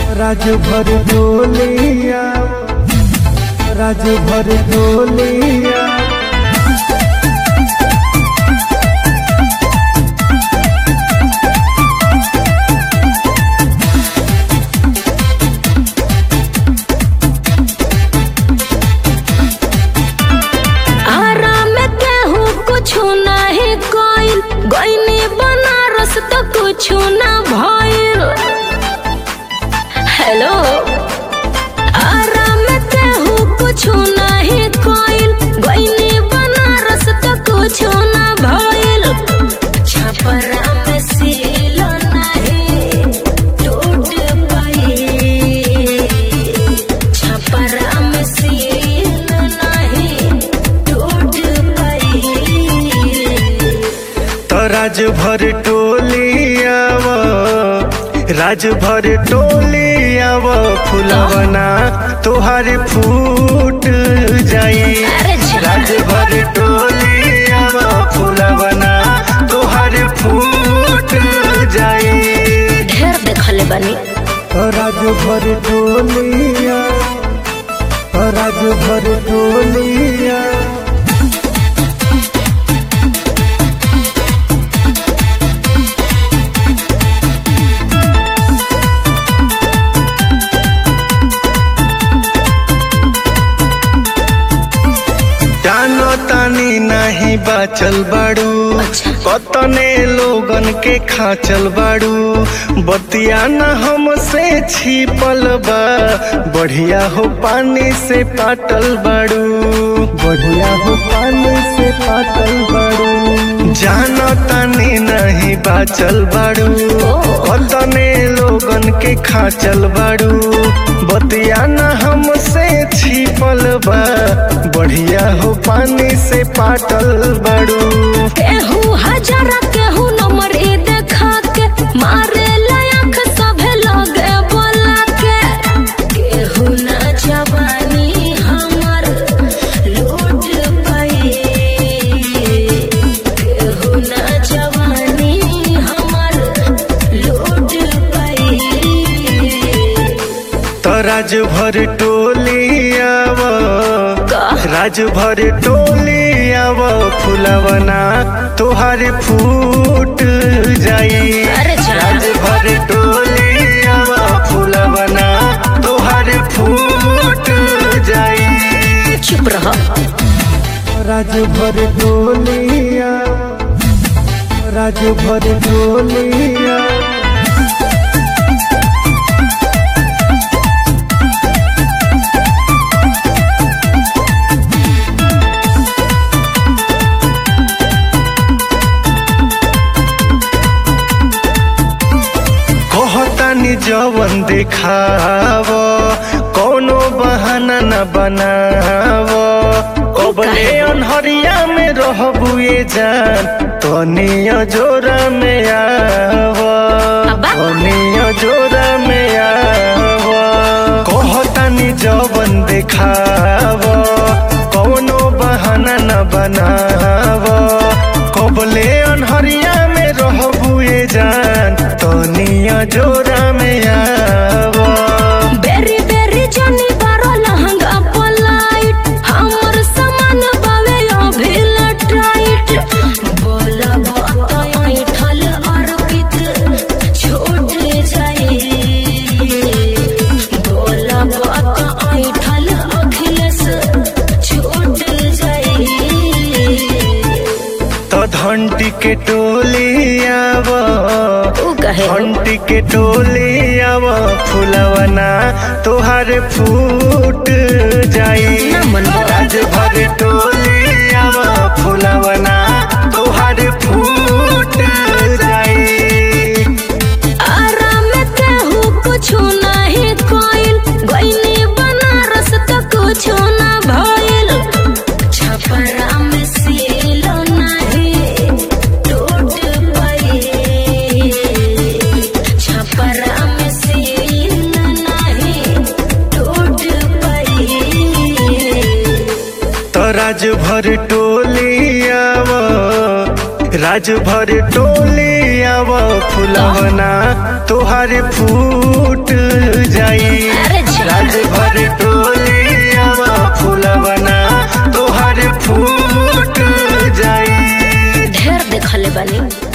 राज भर डोलिया राज भर डोलिया आराम केहू कुछु नहीं कोइल गईनी बनारस तो कुछु ना भइल हेलो आराम केहू कुछु नहीं कोइल गईनी बनारस तो कुछु ना भइल छपरा में सील नहीं टूट पाई छपरा में सील नहीं टूट पाई तो राज भर टोलिया राज भर टोलिया फुलवना तोहार फूट जाई अरे जा। राज भर टोलिया फुलवना तोहार फूट जाई ढेर देखले बानी राज भर टोलिया राज भर टोलिया जानो तानी नहीं बाचल बाड़ू अच्छा। कतने लोगन के खाचल बाड़ू बतिया न हमसे छिपल बा बढ़िया हो पानी से पाटल बाड़ू बढ़िया हो पानी से पाटल बाड़ू जानो तानी नहीं बाचल बाड़ू कतने लोगन के खाचल बाड़ू बतिया न हमसे छिपल बा बढ़िया हो पानी से पाटल बाड़ू केहू हजार केहू नंबर ई देखा के मारे लायक सभे लगे बोला के केहू ना जवानी हमर लूट पाई केहू ना जवानी हमर लूट पाई तो राज भर टोलिया राज भर टोलिया फुलवना तोहार फूट जाई अरे जा। राज भर टोलिया फुलवना तोहार फूट जाई चुप रह राज भर टोलिया राज भर टोलिया कहतानी जवन देखाव कोनो बहाना न बनाव कबले अनहरिया में रहबुए जान तनिया जोरा में आव अब्बा। तनिया जोरा में आव कहतानी जवन देखाव कोनो बहाना न बनाव कबले अनहरिया में रहबुए जान तनिया जोरा में आव बेरी बेरी जनी बारो लहंगा पलाइट हमर सामान बावे अभी लटाइट बोला बताई ठल अर्पित छूट जाई बोला बताई ठल अखिलेश छूट जाई तो घंटी के टोली आव ऊ कहे घंटी के टोली आव फुलवना तोहार फूट जाई ना मनवा। राज भर टोली आव फुलवना तोहार फूट जाई आराम केहू कुछु नहीं कोइल गईनी बनारस तो कुछु ना भइल छपरा में सील नहीं टूट पाई छपरा में सील नहीं टूट पाई तो राज भर टोली आव राज भर टोली आव फुलवना तोहार फूट जा बनी